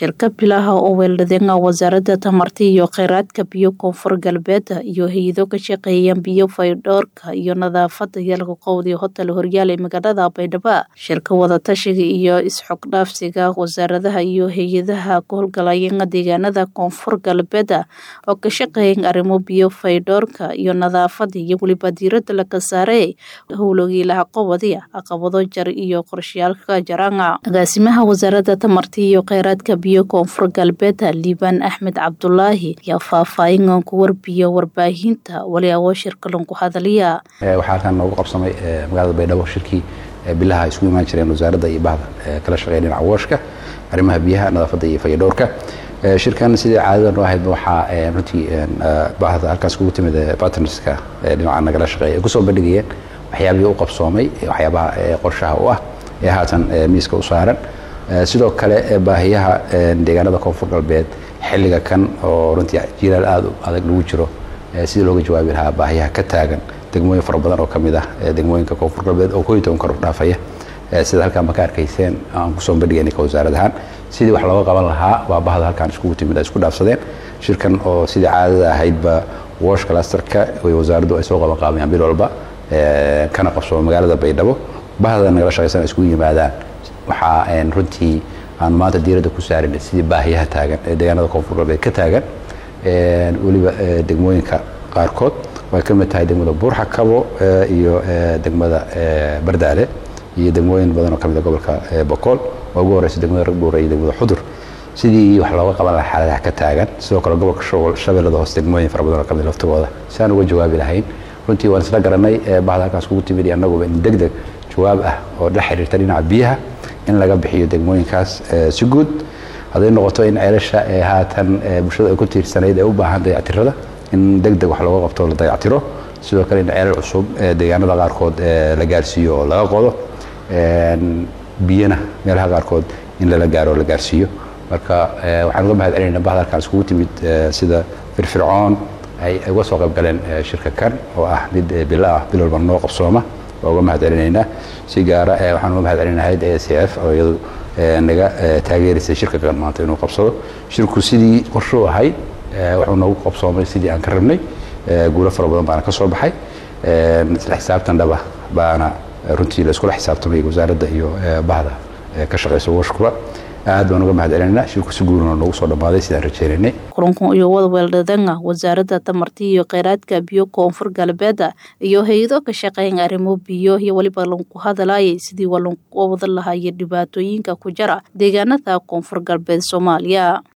shirka bilaha oo weeldhadeenga wasaaradda tamarta iyo kheyraadka biyo koonfur galbeed iyo hay-ado ka shaqeeyaan biyo faydhoorka iyo nadaafada yalka qowdi hotel horyaal ee magaalada baydhabo shirka wadatashiga iyo isxogdhaafsiga wasaaradaha iyo hay-adaha ku howlgalayeen deegaanada koonfur galbeed oo ka shaqeeyan arrimo biyo faydhoorka iyo nadaafada iyo weliba diirada laga saare howlogiilaha qobadi caqabado jar iyo qorshayaalka jaranga agaasimaha wasaaradda tamarta iyo kheyraadka biyo koonfur galbeed liibaan axmed cabdulaahi ayaa faahfaahin ku warbiyo warbaahinta wali awoo shirka lanku hadaliya waxaa halkan noogu qabsamay magaalada baydhabo shirkii bilaha ay isugu imaan jireen wasaaradda iyo bahda kala shaqeeya dhinaca wooshka arrimaha biyaha nadaafadda iyo fayadhowrka shirkan sidii caadada noo ahayd waxaa runtii bahda halkaas kugu timid bartnerska dhinaca nagala shaqeeya ay kusoo bandhigayeen waxyaabihii u qabsoomay waxyaabaha qorshaha u ah ee haatan miiska u saaran sidoo kale baahiyaha deegaanada koonfur galbeed xilliga kan oo runtii jilaal aada u adag lagu jiro sidii looga jawaabi lahaa baahiyaha ka taagan degmooyin fara badan oo ka mid ah degmooyinka koonfur galbeed oo kooyi toban kor dhaafaya sida halkaan ba ka arkayseen aan kusoo bandhigayna ka wasaarad ahaan sidii wax looga qaban lahaa waa bahda halkaan iskugu timid ay isku dhaafsadeen shirkan oo sidii caadada ahaydba wash clusterka way wasaaraddu ay soo qaban qaabayaan bil walba kana qabsoo magaalada baydhabo bahda nagala shaqaysan iskugu yimaadaan waxaa runtii aan maanta diiradda ku saarin sidii baahiyaha taagan ee deegaanada koonfur galbeed ka taagan weliba degmooyinka qaarkood way ka mid tahay degmada buurxa kabo iyo degmada bardaale iyo degmooyin badan oo ka mid a gobolka bokool oo ugu horeysa degmada ragbuura iyo degmada xudur sidii wax looga qaban lahaa xaaladaha ka taagan sidoo kale gobolka shabeellada hoose degmooyin fara badan oo ka mid laftigooda si aan uga jawaabi lahayn runtii waan isla garanay bahda halkaas kugu timid iyo annaguba in deg deg jawaab ah oo la xiriirta dhinaca biyaha in laga bixiyo degmooyinkaas si guud hadday noqoto in ceelasha ee haatan bulshada ay ku tiirsanayd ee u baahan dayactirada in deg deg wax looga qabto la dayactiro sidoo kale in ceelal cusub deegaanada qaarkood la gaarsiiyo oo laga qodo biyana meelaha qaarkood in lala gaaro oo la gaarsiiyo marka waxaan uga mahad celinayna bahda halkaan iskugu timid sida firfircoon ay uga soo qayb galeen shirka kan oo ah mid bilo ah bil walba noo qabsooma waa uga mahad celinaynaa si gaara waxaan uga mahad celinaynaa hayadda a c f oo iyadu naga taageeraysay shirka kan maanta inuu qabsado shirku sidii qorshuu ahayd wuxuu noogu qabsoomay sidii aan ka rabnay guulo fara badan baana ka soo baxay isla xisaabtan dhaba baana runtii la iskula xisaabtamay wasaaradda iyo bahda ka shaqaysa washkuba aad baan uga mahad celinayna shirku si guurina noogu soo dhammaaday sidaan rajaynaynay kulankan iyo wada weeldhadanga wasaaradda tamarta iyo kheyraadka biyo koonfur galbeed iyo hay-ado ka shaqeeyan arrimo biyo iyo weliba lanku hadalayay sidii waa lanku wada lahayo dhibaatooyinka ku jara deegaanada koonfur galbeed soomaaliya